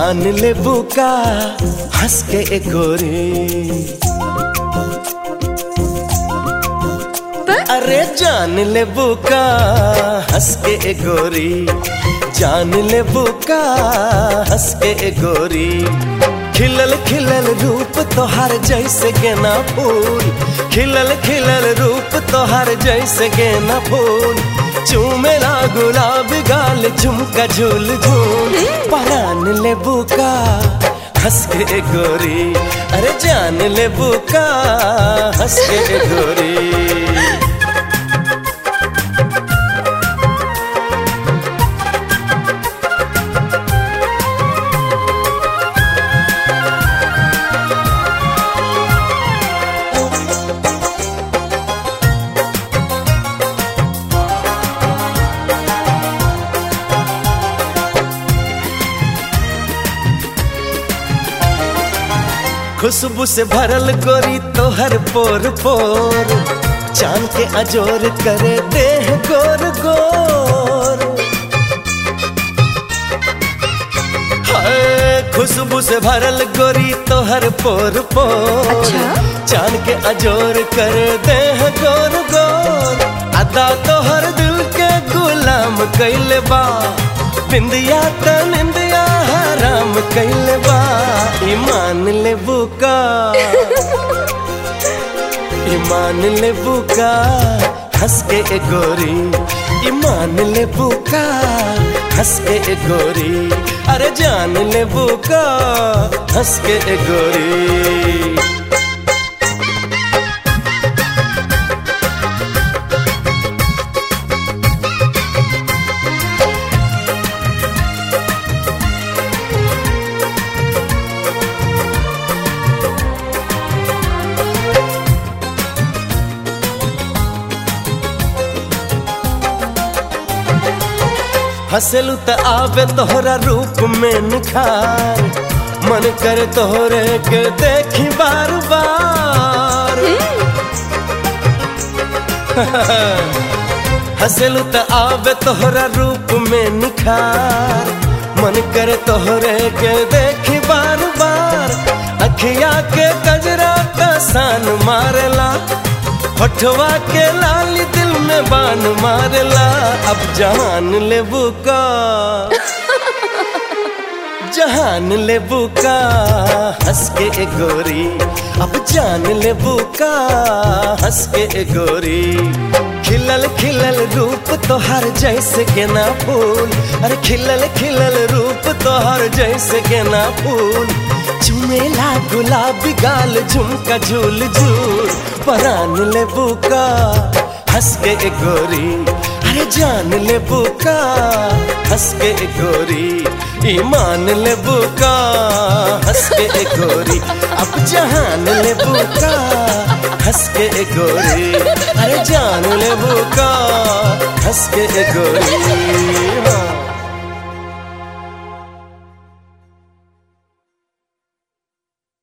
जान ले बुका हंस के ए गोरी अरे जान ले बुका हंस के ए गोरी जान ले बुका हंस के ए गोरी खिलल खिलल रूप तोहार जैसे गेना फूल खिलल खिलल रूप तोहार जैसे गेना फूल चूमेला गुलाब गाल झुमका झूल झूल परान ले बुका हंस के ए गोरी अरे जान ले बुका हंस के ए गोरी खुशबू से भरल गोरी तोहर पोर पोर चांद के अजोर करे देह गोर गोर हाय खुशबू से भरल गोरी तोहर पोर पोर अच्छा? चांद के अजोर करे देह गोर गोर अदा तोहर दिल के गुलाम कैले बा बिंदिया त निंदिया हराम कैले बा ईमान ले बुका ईमान ले बुका हंस के ए गोरी ईमान ले बुका हंस के ए गोरी अरे जान ले बुका हंस के ए गोरी हंसलू त आवे तोहरा रूप में निखार मन कर तोहरे के देखी बार बार हंसलू त आवे तोहरा रूप में निखार मन कर तोहरे के देखी बार बार अखिया के गजरा का सान मारला होठवा के लाल दिल में बान मारला अब जहान ले बुका जहान ले बुका हंस के ए गोरी अब जान ले बुका हंस के ए गोरी खिलल खिलल रूप तोहर जैसे गेना फूल अरे खिलल खिलल रूप तोहर जैसे गेना फूल चुमेला गुलाबी गाल झुमका झूल झूल परान ले बुका हंस के ए गोरी अरे जान ले बुका हंस के ए गोरी ईमान ले बुका हंस के ए गोरी अब जहान ले बुका हंस के ए गोरी अरे जान ले बुका हंस के ए गोरी